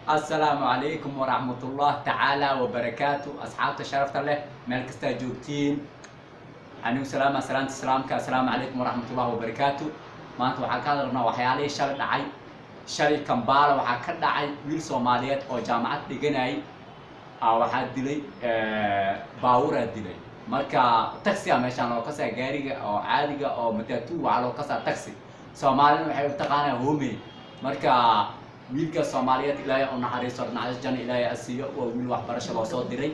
asalaamu calaykum waraxmatullah tacaala wabarakaatu asxaabta sharafta leh meel kastaa joogtiin anigu salaama salaanta islaamka assalaamu calaykum waraxmatullah wabarakaatu maanta waxaan ka hadalnaa waxyaalihii shalay dhacay shalay kambaala waxaa ka dhacay wiil soomaaliyeed oo jaamacad dhiganayay aa waxaa dilay baaburaa dilay marka taxi a meeshaan loo kasaa gaariga oo caadiga oo matatu waxaa loo kasaa taxi soomaalina waxay u taqaanaa home marka wiilka soomaaliyeed ilaahay u naxariisto dhinacyada jana ilaahay asiiyo waa wiil waxbarasho loo soo diray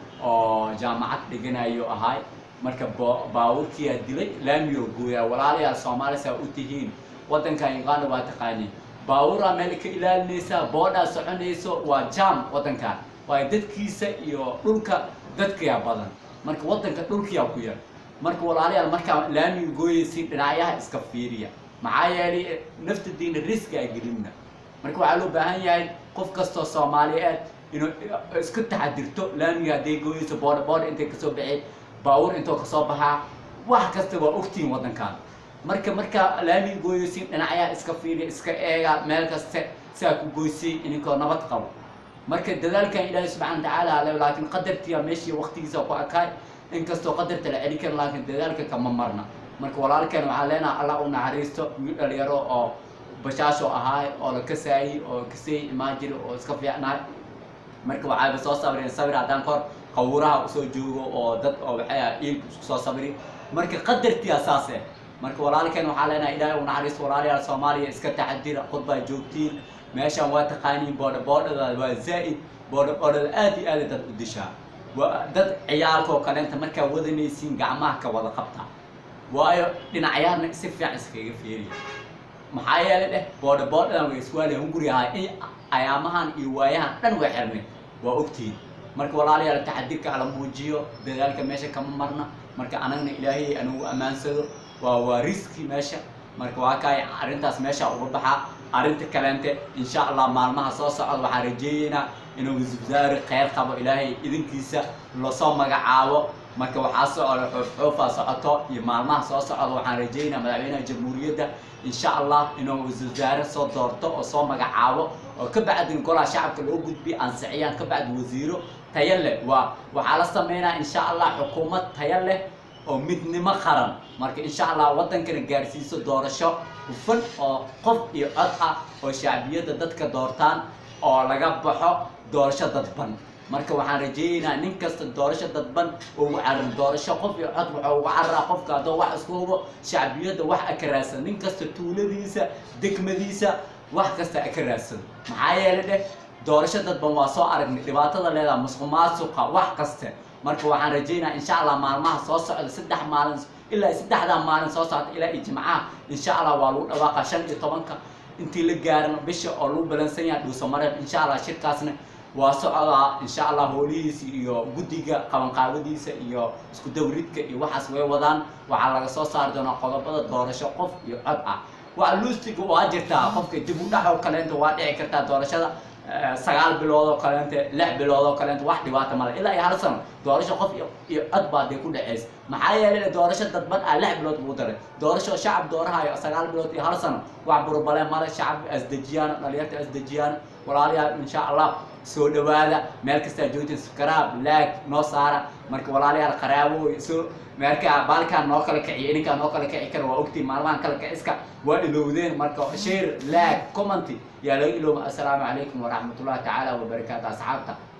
oo jaamacad dhiganayo ahaay marka baabuurkiyaa dilay laamiyo gooyaa walaalayaal soomaali saa u tihiin waddankan uganda waa taqaaniin baabuuraa meel ka ilaalinaysaa boodhaa soconayso waa jaam waddankan waayo dadkiisa iyo dhulka dadkayaa badan marka waddanka dhulkiyaa ku yar marka walaalayaal markaa laamiga gooyaysiin dhinacyaha iska fiiriya maxaa yeelay naftadiina riski a gelinna marka waxaa loo baahan yahay qof kastoo soomaaliyeed inuu iska taxadirto laamiga hadday gooyayso boodha boodha intay kasoo baxeen baabuur intoo kasoo baxaa wax kasta waa ogtihiin waddankan marka markaa laamiga gooyaysiin dhinacyaha iska fiiriya iska eega meel kaste siaa ku goysay ininkoo nabad qabo marka dadaalkan ilaahay subxana watacaala ale laakiin qadartiya meeshii waqtigiisa ku akaay inkastoo qadarta la celin karo laakiin dadaalka kama marna marka walaalkan waxaa leenaha allah u naxariisto wiil dhalinyaro oo bashaasho ahaay oo la kasaayey oo kasay imaan jiri oo iska fiicnaay marka waxaaba soo sabreen sabir haddaan kahor qawuraha usoo joogo oo dad oo waxay ah iilka isku soo sabri marka qadartiya saas eh marka walaalkan waxaa leenahay ilaahay u naxariisto walaalayaal soomaaliya iska taxadira khudbaa joogtiin meeshaan waa taqaaniin boodha boodhada waa zaa'id boodha boodhada aad iyo aada dad u dishaa waa dad ciyaalka oo kaleenta markaa wadanaysiin gacmaha ka wada qabta waayo dhinacyaarna si fiican iskaga fiiriya maxaa yeelay dheh boodha boodhadan way iswaaliya hunguri ahaa in ayaamahan iyo waayahan dhan way xirnay waa ogtihiin marka walaalayaal taxadirka ala muujiyo dadaalka meesha kama marna marka anagna ilaahay anugu ammaansado waa waa riski meesha marka waa kaay arrintaas meesha uga baxaa arrinta kaleente insha allah maalmaha soo socda waxaan rajeeyeynaa inuu waswasaare kheyr qabo ilaahay idinkiisa lasoo magacaabo marka waxaa socda xoofxoofaa socoto iyo maalmaha soo socda waxaan rajeeynaa madaxweynaha jamhuuriyadda insha allah inuu waswasaare soo doorto oo soo magacaabo oo ka bacdin golaha shacabka loo gudbiyo ansixiyaan ka bacdi wasiiro tayo leh waa waxaa la sameynaa insha allah xukuumad tayo leh oo midnimo qaran marka insha allah waddankana gaarsiiso doorasho hufan oo qof iyo cod ah oo shacbiyadda dadka doortaan oo laga baxo doorasho dadban marka waxaan rajeeyeynaa nin kasta doorasho dadban ugu carin doorasho qof iyo cod waxuu uga cararaa qofka haddoo wax isku hubo shacbiyadda wax aka raadsan nin kasta tuuladiisa degmadiisa wax kasta aka raadsado maxaa yeelay dheh doorasho dadban waa soo aragnay dhibaatada leedaha musuq maasuqa wax kaste marka waxaan rajeynaa insha allah maalmaha soo socda saddex maalin ilaa saddexdaa maalin soo socda ilaa iyo jimcaha insha allah waa lagu dhawaaqa shan iyo tobanka intii la gaaran bisha oo lagu balansan yahay dhuuso mareeb insha allah shirkaasna waa socdaa insha allah hoolihiisa iyo guddiga qabanqaabadiisa iyo isku dawridka iyo waxaas way wadaan waxaa laga soo saari doonaa qodobada doorasho qof iyo cod ah waa lustiga waa jirtaa qofka dib u dhaxoo kaleenta waa dhici kartaa doorashada sagaal bilood oo kaleente lix bilood oo kaleente wax dhibaata male ilaa iyo hal sano doorasho qof iyo cod baa dee ku dhexaysa maxaa yeelay doorasho dadban ah lix bilood buu daray doorasho shacab doorahayo sagaal bilood iyo hal sano wax burbale male shacab asdejiyaan dhalinyarta asdejiyaan walaalayaal insha allah soo dhawaada meel kastaa joogtiin skaraab laag noo saara marka walaalayaal qaraabo soo meelka baalkaan noo kala kiciya idinkaa noo kala kici kara waa ogtiin maalmahan kala kiciska waa ilowdeen marka share laag commenty yaa laga ilooba assalaamu calaykum waraxmatullahi tacaala wabarakaatu asxaabta